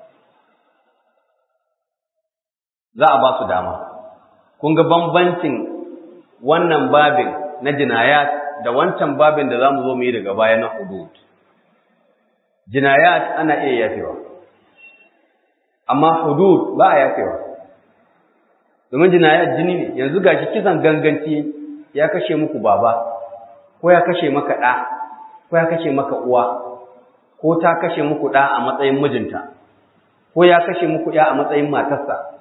za a ba su dama kun ga bambancin wannan babin na jinayat da wancan babin da za mu zo mu yi daga baya na hudud jinayat ana iya yafewa amma hudud ba a yafewa domin jinayat jini ne yanzu gashi kisan ganganci ya kashe muku baba ko ya kashe maka ɗa ko ya kashe maka uwa ko ta kashe muku ɗa a matsayin mijinta ko ya kashe muku ɗa a matsayin matarsa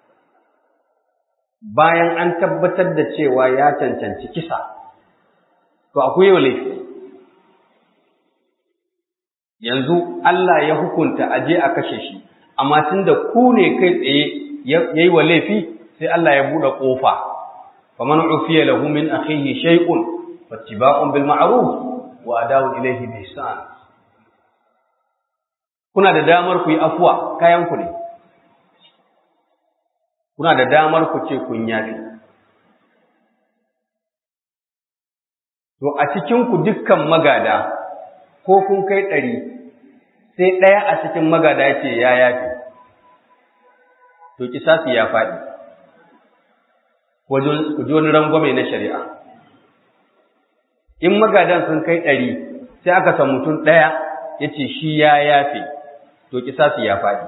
bayan an tabbatar da cewa ya cancanci kisa to akwai yau laifi yanzu Allah ya hukunta aje a kashe shi amma tunda ku ne kai tsaye yayi wa laifi sai Allah ya bude kofa faman ufiya lahu min akhihi shay'un fattiba'un bil ma'ruf wa ada'u ilayhi bi ihsan kuna da damar ku yi afuwa kayan ku ne kuna da damar ku ce kun yafi to a cikin ku dukkan magada ko kun kai ɗari sai ɗaya a cikin magada ya ce ya yafi to kisasi ya faɗi ku ji wani rangwame na shari'a in magadan sun kai ɗari sai aka san mutum ɗaya ya ce shi ya yafe to kisasi ya faɗi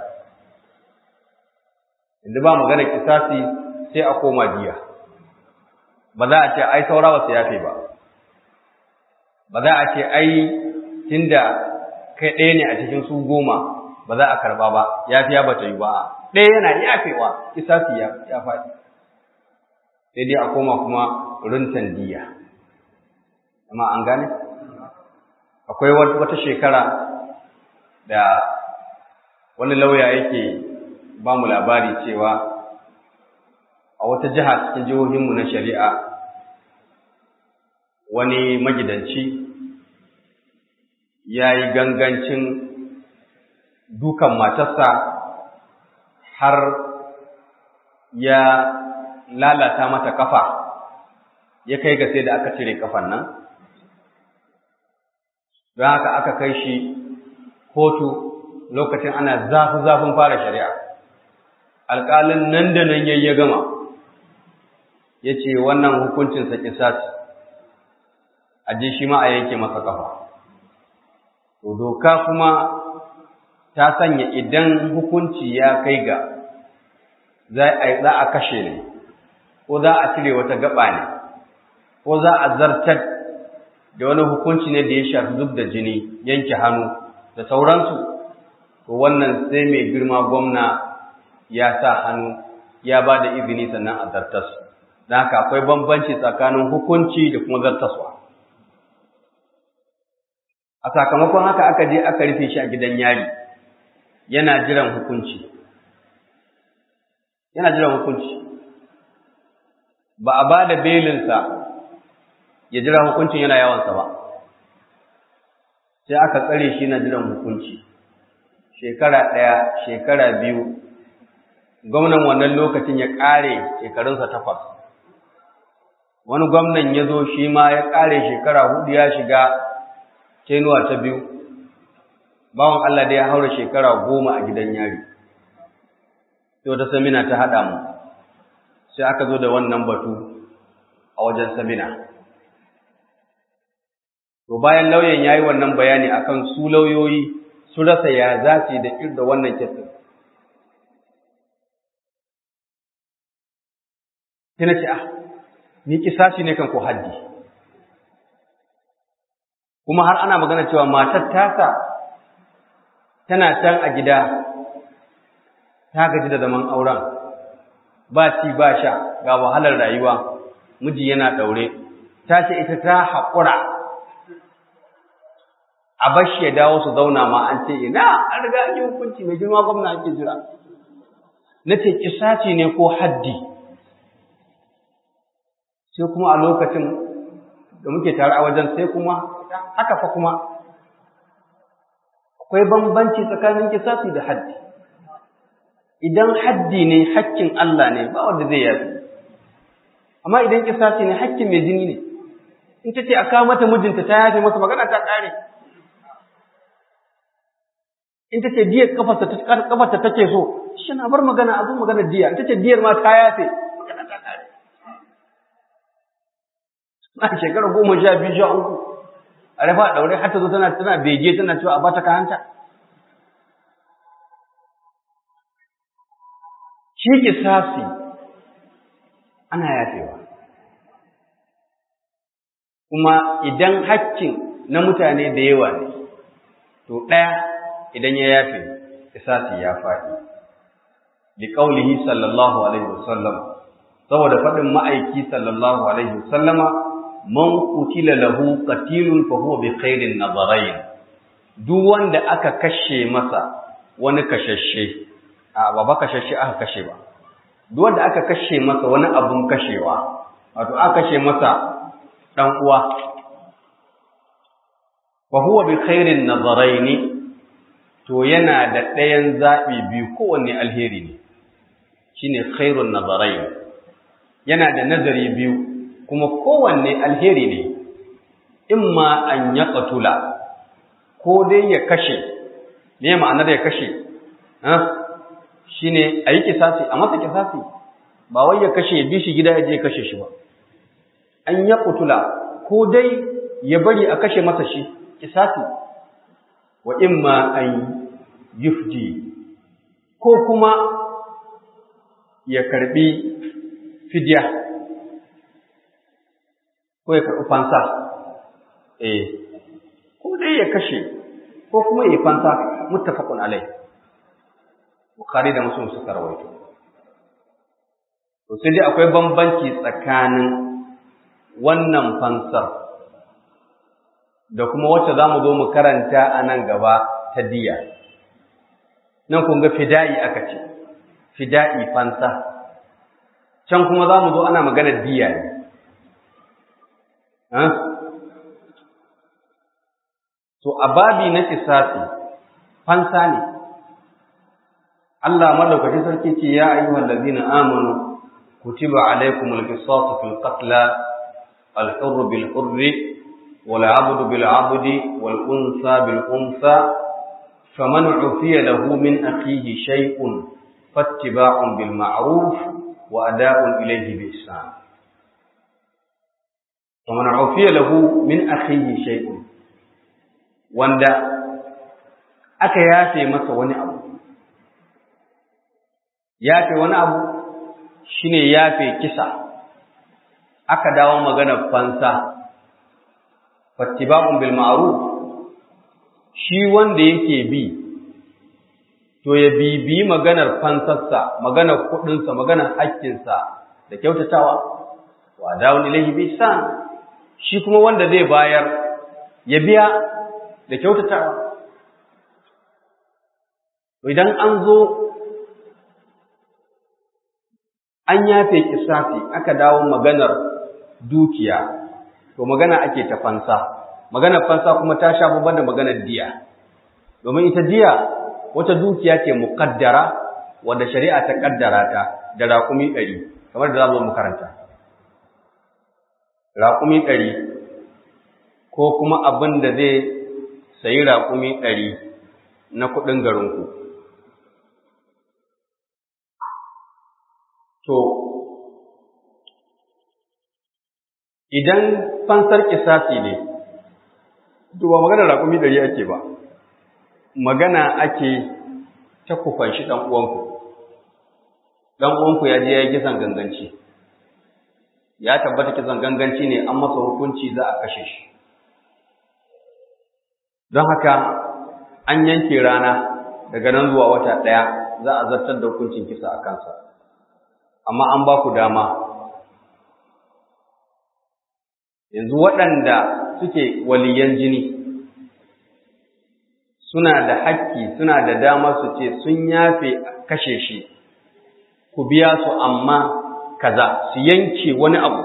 inda ba magana kisasi sai a koma jiya ba za a ce ai saura wasu yafe ba ba za a ce ai tunda kai ɗaya ne a cikin su goma ba za a karba ba yafiya ba ta yi ba ɗaya yana yafewa kisasi ya faɗi sai dai a koma kuma runtan diya amma an gane akwai wata shekara da wani lauya yake ba mu labari cewa a wata jiha cikin jihohinmu na shari'a wani magidanci ya yi gangancin dukan matarsa har ya lalata mata kafa ya kai ga sai da aka cire kafan nan don haka aka kai shi kotu lokacin ana zafi-zafin fara shari'a alƙalin nan da nan yayi ya gama ya ce wannan hukuncinsa kisas a je shi ma a yanke masa kafa to doka kuma ta sanya idan hukunci ya kai ga za a kashe ne ko za a cire wata gaba ne ko za a zartar da wani hukunci ne da ya shafi zub da jini yanke hannu da sauransu to wannan sai mai girma gwamna ya sa hannu ya ba da izini sannan a zartas don haka akwai bambanci tsakanin hukunci da kuma zartaswa a sakamakon haka aka je aka rufe shi a gidan yari yana jiran hukunci yana jiran hukunci ba a ba da belinsa ya jira hukuncin yana yawansa ba sai aka tsare shi na jiran hukunci shekara ɗaya shekara biyu gwamnan wannan lokacin ya ƙare shekarunsa takwas wani gwamnan ya zo shi ma ya ƙare shekara hudu ya shiga tenuwa ta biyu bawan Allah da ya haura shekara goma a gidan yari sai wata samina ta haɗa mu sai aka zo da wannan batu a wajen samina to bayan lauyan ya yi wannan bayani akan su lauyoyi su rasa ya za su da da wannan kisan sai na ce ah ni kisashi ne kan ko haddi kuma har ana magana cewa matar tasa tana can a gida ta gaji da zaman auren ba ci ba sha ga wahalar rayuwa miji yana daure ta ce ita ta haƙura a bashi ya dawo su zauna ma an ce ina an riga an yi hukunci mai girma gwamna ake jira na ce kisaci ne ko haddi sai kuma a lokacin da muke tare a wajen sai kuma haka fa kuma akwai bambanci tsakanin kisasi da haddi idan haddi ne hakkin Allah ne ba wanda zai yafi amma idan kisasi ne hakkin mai jini ne in ta ce a kawo mata mijinta ta yafe masa magana ta ƙare in ta ce diyar kafarta take so shi na bar magana a zo magana diya in ta ce diyar ma ta yafe magana ta ƙare a shekara goma sha biyu sha uku a rafa a ɗaure har ta zo tana tana bege tana cewa a bata kayanta shi kisasi ana yafewa kuma idan haƙƙin na mutane da yawa ne to ɗaya idan ya yafe kisasi ya faɗi bi qaulihi sallallahu alaihi wasallam saboda faɗin ma'aiki sallallahu alaihi wasallama man qutila lahu qatilun fa huwa bi khairin nadarain duk wanda aka kashe masa wani kashashe a ba ba kashashe aka kashe ba duk wanda aka kashe masa wani abun kashewa wato aka kashe masa dan uwa wa huwa bi khairin nadaraini to yana da ɗayan zaɓi biyu kowanne alheri ne shine khairun nadarain yana da nazari biyu kuma kowanne alheri ne imma an ya qatula ko dai ya kashe me ma'anar ya kashe shi ne a yi kisasi a masa kisasi ba wai ya kashe bi shi gida ya je kashe shi ba an ya kutula ko dai ya bari a kashe masa shi kisasi wa imma an yufdi ko kuma ya karbi fidya ko ya karbi fansa eh ko dai ya kashe ko kuma ya yi fansa muttafaqun alai bukhari da muslim suka rawaito to sai dai akwai bambanci tsakanin wannan fansar da kuma wacce za mu zo mu karanta a nan gaba ta diya nan kun ga fida'i aka ce fida'i fansa can kuma za mu zo ana maganar diya ne to a babi na kisasi fansa ne Allah madaukakin sarki ce ya ayyuhal ladina amanu kutiba alaykumul qisasu fil qatl al hurr bil hurr wal 'abdu bil 'abdi wal unsa bil unsa faman 'ufiya lahu min akhihi shay'un fattiba'un bil ma'ruf wa ada'un ilayhi bi ihsan faman 'ufiya lahu min akhihi shay'un wanda aka yafe masa wani abu yafe wani abu shine yafe kisa aka dawo maganar fansa fattiba'un bil ma'ruf shi wanda yake bi to ya bibi maganar fansarsa maganar kudinsa maganar haƙƙinsa da kyautatawa wa dawun ilayhi bi ihsan shi kuma wanda zai bayar ya biya da kyautatawa idan an zo an yafe kisafi aka dawo maganar dukiya to magana ake ta fansa maganar fansa kuma ta sha babban da maganar diya domin ita diya wata dukiya ce muqaddara wanda shari'a ta kaddara ta da raƙumi ɗari kamar da za mu karanta raƙumi ɗari ko kuma abin da zai sayi raƙumi ɗari na kuɗin garinku To, idan fansar kisasi ne, to ba magana raƙumi ɗari ake ba, magana ake ta kufan shi ɗan uwanku. Ɗan uwanku ya je ya yi kisan ganganci, ya tabbata kisan ganganci ne an masa hukunci za a kashe shi. Don haka an yanke rana daga nan zuwa wata ɗaya za a zartar da hukuncin kisa a kansa. amma an ba ku dama yanzu waɗanda suke waliyan jini suna da hakki suna da dama su ce sun yafe kashe shi ku biya su amma kaza su yanke wani abu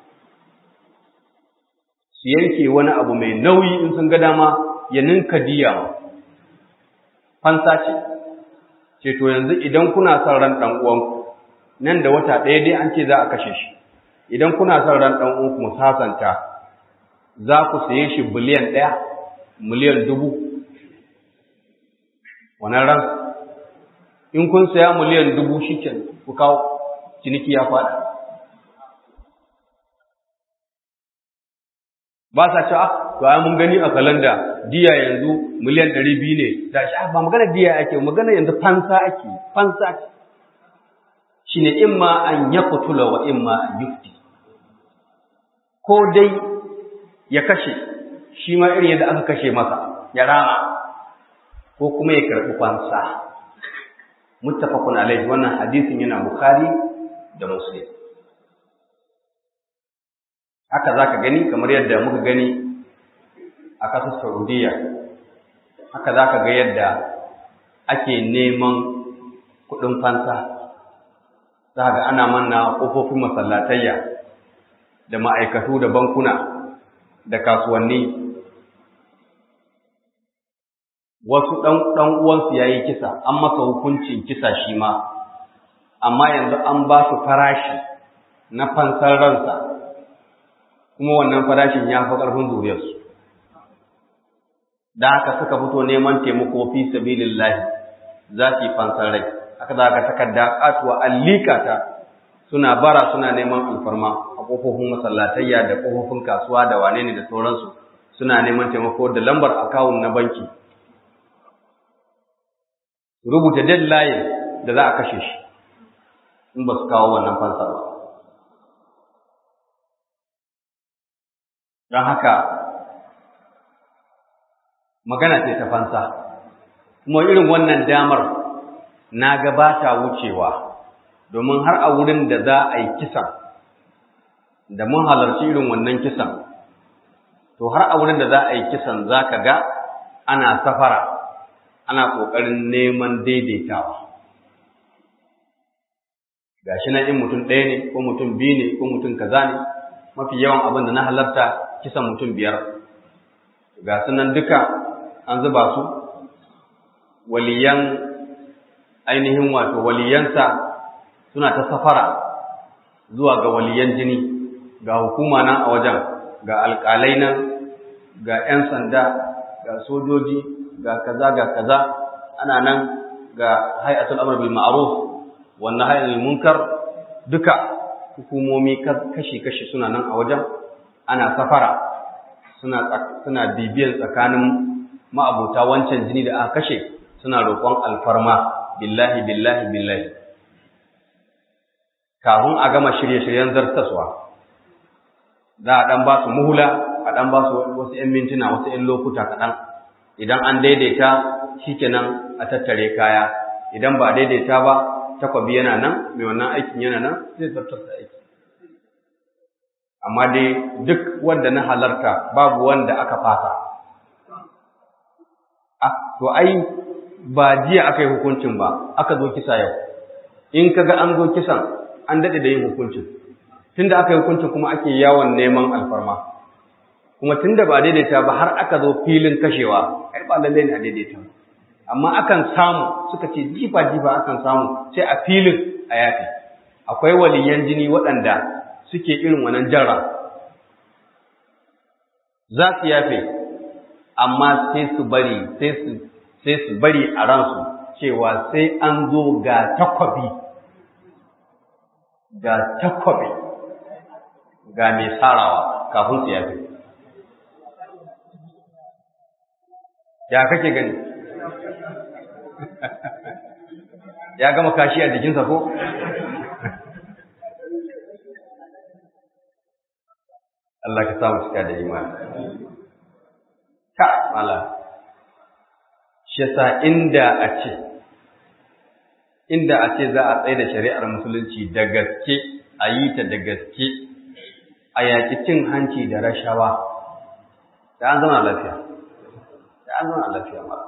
su yanke wani abu mai nauyi in sun ga dama ya ninka diya fansa ce ce to yanzu idan kuna son ran ɗan uwanku nan da wata ɗaya dai an ce za a kashe shi idan kuna son ran ɗan uwanku mu sasanta za ku saye shi biliyan ɗaya miliyan dubu wannan ran in kun saya miliyan dubu shi ku kawo ciniki ya faɗi ba sa cewa to ai mun gani a kalanda diya yanzu miliyan ɗari biyu ne da shi ba magana diya ake magana yanzu fansa ake fansa ce shine imma an yaqtula wa imma an yufti ko dai ya kashe shi ma irin yadda aka kashe masa ya rama ko kuma ya karɓi fansa muttafaqun alaihi wannan hadisin yana bukhari da muslim haka zaka gani kamar yadda muka gani a ƙasar saudiya haka zaka ga yadda ake neman kuɗin fansa za ga ana manna ƙofofin masallatayya da ma'aikatu da bankuna da kasuwanni wasu ɗan uwansu ya yi kisa an masa hukuncin kisa shi ma amma yanzu an ba su farashi na fansar ransa kuma wannan farashin ya fi ƙarfin zuriyarsu da haka suka fito neman taimako fi sabilillahi za su yi fansar rai aka za ka takarda katuwa allika ta suna bara suna neman alfarma a ƙofofin masallatayya da ƙofofin kasuwa da wane ne da sauransu suna neman taimako da lambar akawun na banki rubuta deadline da za a kashe shi in ba su kawo wannan fansar ba don haka magana ce ta fansa kuma irin wannan damar na gabata wucewa domin har a wurin da za a yi kisan da mun halarci irin wannan kisan to har a wurin da za a yi kisan za ka ga ana safara ana ƙoƙarin neman daidaitawa ga shi na in mutum ɗaya ne ko mutum biyu ne ko mutum kaza ne mafi yawan abin da na halarta kisan mutum biyar ga sunan duka an zuba su waliyan ainihin wato waliyansa suna ta safara zuwa ga waliyan jini ga hukuma nan a wajen ga alƙalai nan ga 'yan sanda ga sojoji ga kaza ga kaza ana nan ga hay'atul amr bil ma'ruf wa nahy anil munkar duka hukumomi kashi-kashi suna nan a wajen ana safara suna suna bibiyan tsakanin ma'abuta wancan jini da aka kashe suna roƙon alfarma billahi billahi billahi kafin a gama shirye-shiryen zartaswa za a ɗan ba su muhula a ɗan ba su wasu ‘yan mintuna wasu ‘yan lokuta kaɗan idan an daidaita shikenan a tattare kaya idan ba daidaita ba takwabi yana nan mai wannan aikin yana nan zai zartar da aiki amma dai duk wanda na halarta babu wanda aka fasa ah to ai ba jiya aka yi hukuncin ba aka zo kisa yau in kaga an zo kisan an dade da yin hukuncin tunda aka yi hukuncin kuma ake yawon neman alfarma kuma tunda ba daidaita ba har aka zo filin kashewa ai ba lalle ne a daidaita amma akan samu suka ce jifa jifa akan samu sai a filin a yafi akwai waliyan jini waɗanda suke irin wannan jarra za su yafe amma sai su bari sai su sai su bari a ransu cewa sai an zo ga takwabi ga takwabi ga mai sarawa kafin su yafe ya kake gani ya gama kashi a jikinsa ko Allah ka samu cika da imani ka mala shi yasa inda a ce inda a ce za a tsaye da shari'ar musulunci da gaske a yi ta da gaske a yaƙi cin hanci da rashawa da an zama lafiya da an zama lafiya mala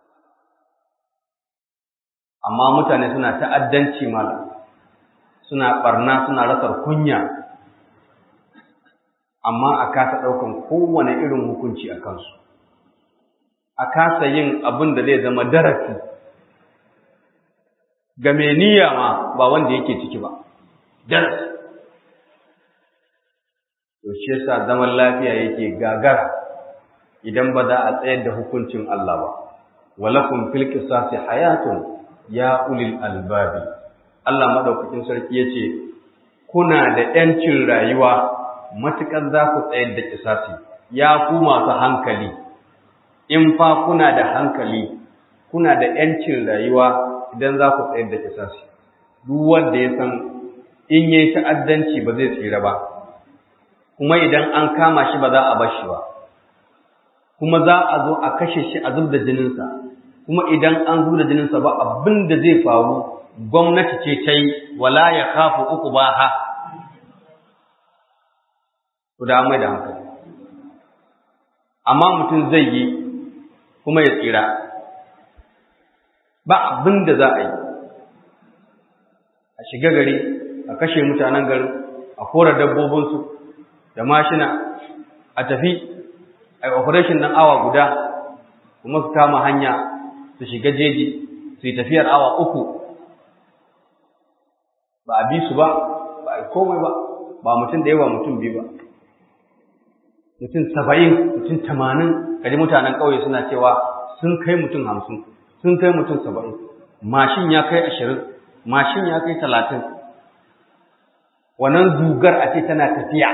amma mutane suna ta'addanci mala suna barna suna rasar kunya amma a kasa ɗaukan kowane irin hukunci a kansu a kasa yin abin da zai zama darasi ga mai niyya ma ba wanda yake ciki ba darasi to shi yasa zaman lafiya yake gagara idan ba za a tsayar da hukuncin Allah ba walakum fil qisasi hayatun ya ulil albabi Allah madaukakin sarki yace kuna da yancin rayuwa matukar za ku tsayar da kisasi ya ku masu hankali in fa kuna da hankali kuna da yancin rayuwa idan za ku tsayar da kisasi duk wanda ya san in yayi ta'addanci ba zai tsira ba kuma idan an kama shi ba za a bar shi ba kuma za a zo a kashe shi a zub da jininsa kuma idan an zub da jininsa ba abin da zai faru gwamnati ce ta yi wala ya kafu uku ba ha ku da mai da hankali amma mutum zai yi kuma ya tsira ba abin da za a yi a shiga gari a kashe mutanen garin a kora dabbobinsu da mashina a tafi a operation ɗin awa guda kuma su kama hanya su shiga jeji su yi tafiyar awa uku ba a bi su ba ba a komai ba ba mutum da yawa mutum biyu ba mutum saba'in mutum tamanin kaji mutanen ƙauye suna cewa sun kai mutum hamsin sun kai mutum saba'in mashin ya kai ashirin mashin ya kai talatin wannan zugar a ce tana tafiya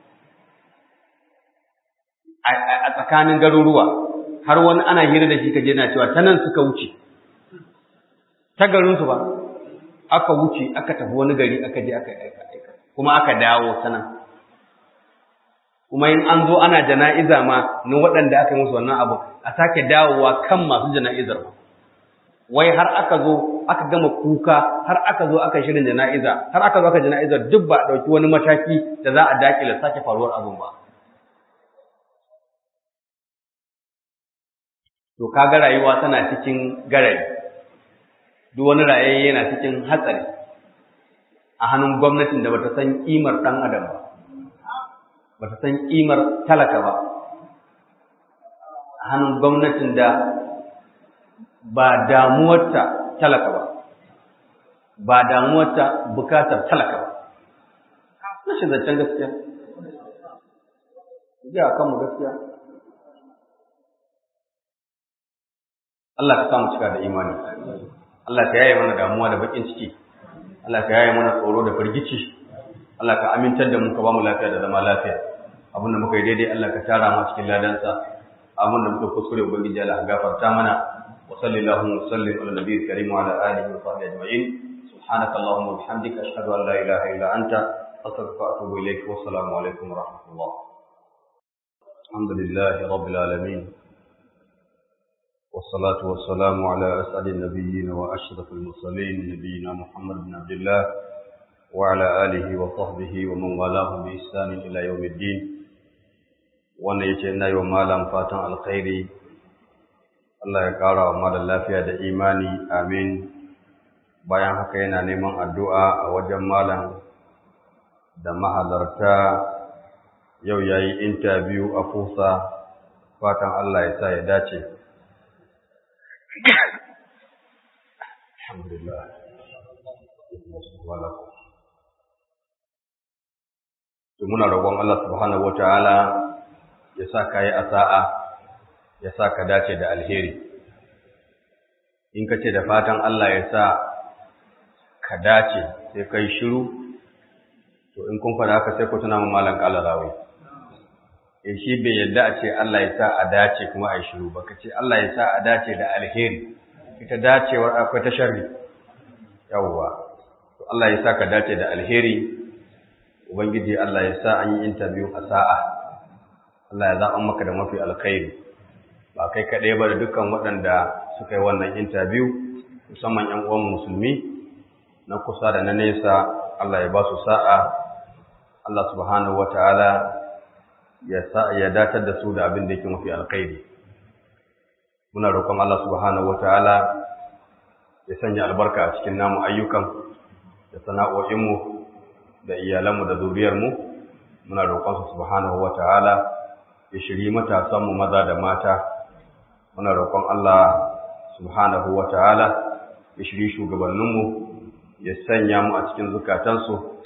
a tsakanin garuruwa har wani ana hira da shi kaje na cewa ta nan suka wuce ta garinsu ba aka wuce aka tafi wani gari aka je aka aika aika kuma aka dawo ta nan kuma in an zo ana jana'iza ma na waɗanda aka yi musu wannan abu a sake dawowa kan masu jana'izar ba wai har aka zo aka gama kuka har aka zo aka shirin jana'iza har aka zo aka jana'izar duk ba a ɗauki wani mataki da za a daƙile sake faruwar abin ba to kaga rayuwa tana cikin garari duk wani rayayye yana cikin hatsari a hannun gwamnatin da bata san kimar ɗan adam ba bata san kimar talaka ba a hannun gwamnatin da ba damuwarta talaka ba ba damuwarta bukatar talaka ba rashin zancen gaskiya ya kanmu gaskiya Allah ka samu cika da imani Allah ka yaye mana damuwa da bakin ciki Allah ka yaye mana tsoro da firgici Allah ka amintar da mu ka ba mu lafiya da zama lafiya abinda muka yi daidai Allah ka tara mu cikin ladansa abinda muka kuskure ubangiji Allah ka gafarta mana wa sallallahu wa sallim ala nabiyil karim wa ala alihi wa sahbihi ajma'in subhanaka allahumma wa bihamdika ashhadu an la ilaha illa anta astaghfiruka wa atubu ilayk wa assalamu alaikum wa rahmatullah alhamdulillahi rabbil alamin والصلاة والسلام على أسعد النبيين وأشرف المرسلين نبينا محمد بن عبد الله وعلى آله وصحبه ومن والاه بإحسان إلى يوم الدين wannan yace ina yau malam fatan alkhairi Allah ya ƙara wa malam lafiya da imani amin bayan haka yana neman addu'a a wajen malam da mahalarta yau yayi interview a fusa fatan Allah ya sa ya dace Alhamdulillah. To muna roƙon Allah subhanahu wataala ya sa ka yi asa'a, ya sa ka dace da alheri. In ka ce da fatan Allah ya sa ka dace sai kai shiru, to in kun faɗa haka sai ku tuna mu malam ƙala rawai. In shi bai yadda a ce Allah ya sa a dace kuma a yi shiru ba, ka ce Allah ya sa a dace da alheri. ita dacewar akwai ta sharri yawwa to Allah ya sa ka dace da alheri ubangiji Allah ya sa an yi interview a sa'a Allah ya zaɓa maka da mafi alkhairi ba kai kaɗai ba da dukkan waɗanda suka yi wannan interview musamman ‘yan uwan musulmi na kusa da na nesa Allah ya ba su sa'a Allah subhanahu wa ta'ala ya datar da su da abin da yake mafi alkhairi muna roƙon Allah subhanahu wataala ya sanya albarka a cikin namu ayyukan da sana'o'inmu da iyalanmu da zuriyarmu muna roƙon sa subhanahu wataala ya shiri matasanmu maza da mata muna roƙon Allah subhanahu wataala ya shiri shugabanninmu ya sanya mu a cikin zukatansu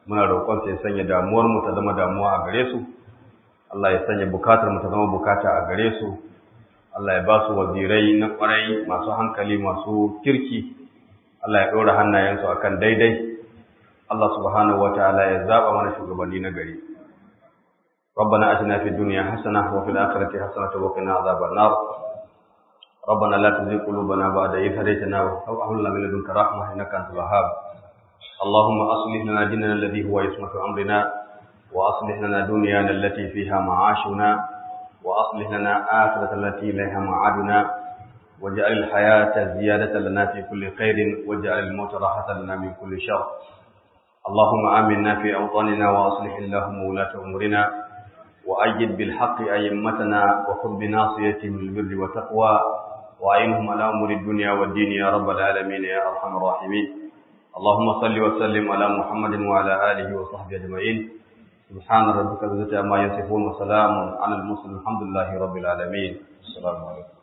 muna roƙon ya sanya damuwar mu ta zama damuwa a gare su Allah ya sanya bukatar mu ta zama bukata a gare su Allah ya ba su wazirai na kwarai masu hankali masu kirki Allah ya ɗora hannayensu akan daidai Allah subhanahu wataala ya zaba mana shugabanni na gari ربنا اتنا في الدنيا حسنه وفي الاخره حسنه وقنا عذاب النار ربنا لا تزغ قلوبنا بعد إذ هديتنا وهب لنا من لدنك رحمه انك انت الوهاب اللهم اصلح لنا ديننا الذي هو عصمه امرنا واصلح لنا دنيانا التي فيها معاشنا واصلح لنا اخره التي اليها معادنا واجعل الحياه زياده لنا في كل خير واجعل الموت راحه لنا من كل شر اللهم آمنا في أوطاننا وأصلح اللهم ولاة أمورنا وأيد بالحق أئمتنا وخذ بناصيتهم البر والتقوى وأعينهم على أمور الدنيا والدين يا رب العالمين يا أرحم الراحمين اللهم صل وسلم على محمد وعلى آله وصحبه أجمعين سبحان ربك رب العزة عما يصفون وسلام على المرسلين الحمد لله رب العالمين السلام عليكم